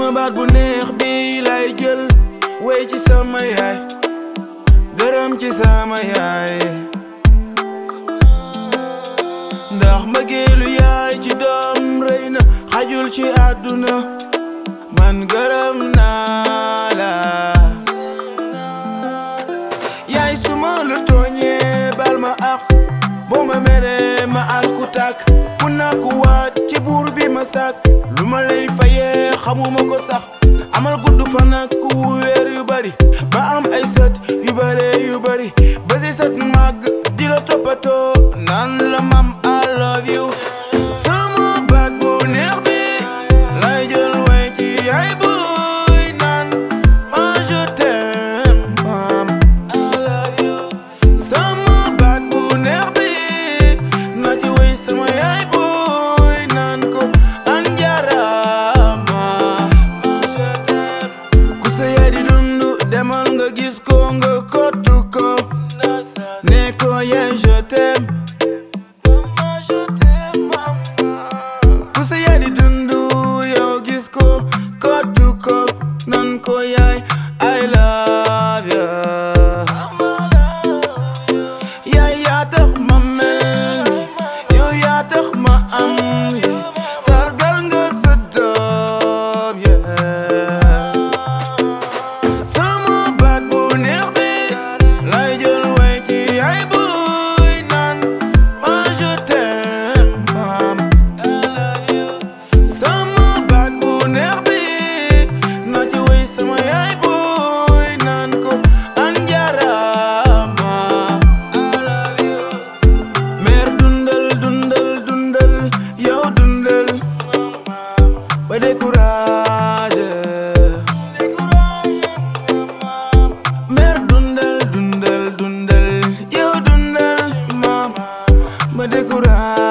sama baat bu neex bi lay jël wey ci sama yaay gërëm ci sama yaay ndax mbëggeelu yaay ci doom rëy na xajul ci àdduna man gërëm naa la yaay suma lu tooñee bal ma ak boo ma meree ma alku tak ku nakku waat ci buur bi ma sàkk lu ma lay fayee xamuma ko sax amal gudd fan ak weer yu bari ba am ay sët yu bare yu bari ba si sët màgg di la toppatoo naan la mam I love you sama baat bu neex bi lay jël way ci ay buy naan ma je t'aime mam I love you sama baat bu neex bi na ci way sama yaay buy naan ko an jarama ma je t'aime ku sa yaay di dundu demal nga gis ko nga kottu ko ne ko yaay je t'aime Mama, je t'aime, mama. ku sa yaay di dundu yow gis ko kottu ko nan ko yaay I love you yaay yaa tax ma mel ni yow yaa tax ma am yi sargal nga sa doom yeah sama baat bu neex bi lay jël way ci ay buy naan ma je t'aime mam I love you sama baat bu neex bi na ci way sama yaay buy naan ko an jarama I love you mer dundal dundal dundal yow dundal ba découragé mer dundal dundal dundal yow dundal mam ba découragé